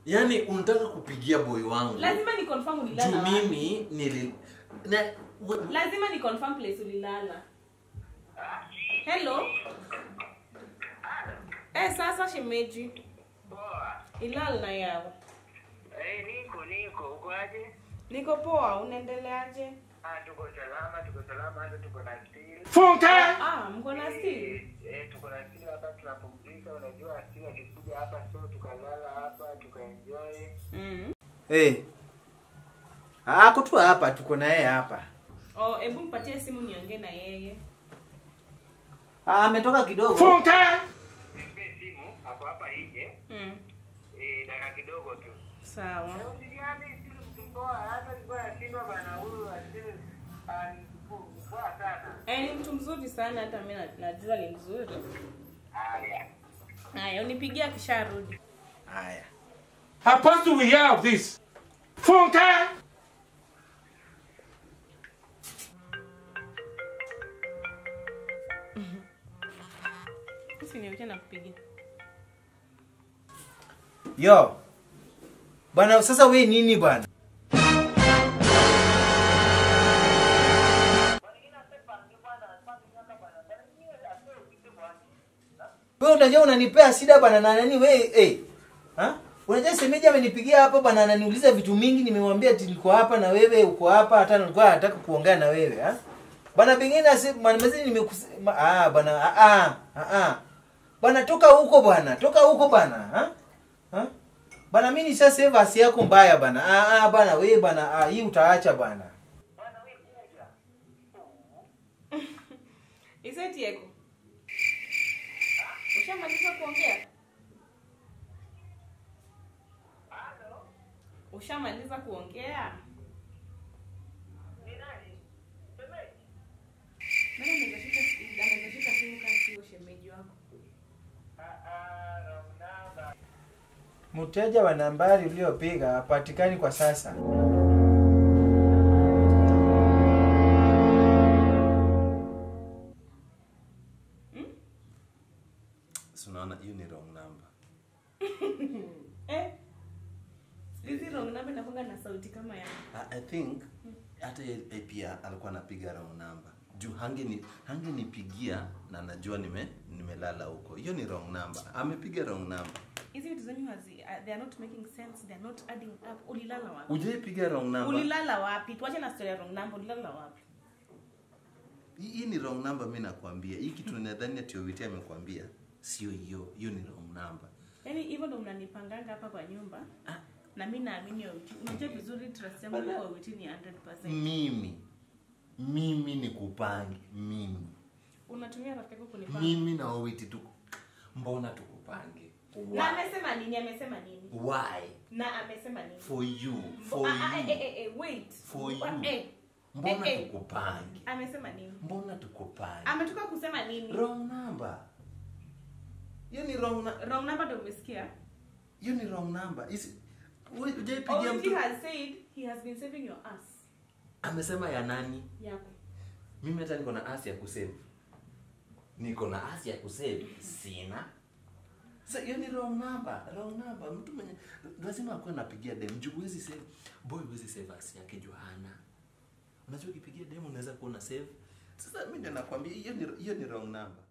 yaani unataka kupigia boy wangu lazima ni confirm ulilala juu wapi. mimi nili na, we- lazima ni confirm place ulilala hello eh sasa shemeji Poa. ilal na yawa Eh, niko niko. Uko aje? niko poa unaendeleaje Ah, tuko salama, tuko salama, hata tuko na steel. ah mko na still Eh, eh, tuko na steel hapa tunapumzika. Unajua steel akikuja hapa so tukalala hapa, tukaenjoy. mm. Eh. Ako tu hapa tuko na yeye hapa. oh hebu mpatie simu niongee na yeye Ah, ametoka kidogo. Nipe simu hapo hapa nje. mm. Eh, dakika kidogo tu. sawa Na usijali steel mtumboa, hata nilikuwa nashindwa bana huyu steel ah, ni mkuu- poa sana. eh, ni mtu mzuri sana hata mi na- najua ni mzuri Haya. haya unipigia akisharudi Haya. How fast do we hear of this? Funke! usiniuche na kupigia Yo. Bwana sasa we nini bwana? Wewe unajua unanipea shida bwana na nani wewe eh. Ha? Unajua semeji amenipigia hapa bwana ananiuliza vitu mingi nimemwambia ati niko hapa na wewe uko hapa hata nilikuwa nataka kuongea na wewe ha? Bwana pengine asi mwanamezi nimekusema ah bwana ah ah ah. ah. Bwana toka huko bwana, toka huko bwana ha? Ha? Bana mimi nishasave asi yako mbaya bana. Ah ah bana wewe bana ah, hii utaacha bana. isetieko ushamaliza kuongea ushamaliza kuongea Nani anaweza shika- anaweza shika simu kama sio shemeji wako Mteja wa nambari uliopiga hapatikani kwa sasa. si unaona hiyo ni wrong number eh hizi wrong number inakuanga na sauti kama ya I, I think hata yeye pia alikuwa anapiga wrong number juu hangeni hangenipigia na najua nime nimelala huko hiyo ni wrong number amepiga wrong number hizi vitu zenyu hazi uh, they are not making sense they are not adding up ulilala wapi ujaipiga wrong number ulilala wapi tuache na story ya wrong number ulilala wapi hii hii ni wrong number mi nakwambia hii kitu nadhani ati Owiti amekwambia sio hiyo hiyo ni wrong number yaani hivyo ndo mnanipanganga hapa kwa nyumba Ah. na mi naamini Owiti. unajua vizuri trust yangu kwa Owiti ni 100% mimi mimi ni kupange mimi unatumia rafiki yako kunipanga mimi na Owiti tu mbona tukupange na why amesema nini amesema nini why na amesema nini for you for Ah, ah, eh, you eh, eh, wait For Ah, you. eh, mbona eh, eh. tukupange amesema nini mbona tukupange ametoka kusema nini wrong number hiyo ni wrong na- wrong number ndo umesikia hiyo ni wrong number Isi- ui- hujaipigia Owiti mtu has said he has been saving your ass amesema ya nani yako mimi hata niko na asi ya kusave niko na asi ya kusave sina so hiyo ni wrong number wrong number mtu mwenye lazima akuwe napigia dem juu huwezi save boy huwezi save asi yake johana unajua ukipigia dem unaweza kuwa una save sasa mimi ndio nakwambia hiyo ni hiyo ni wrong number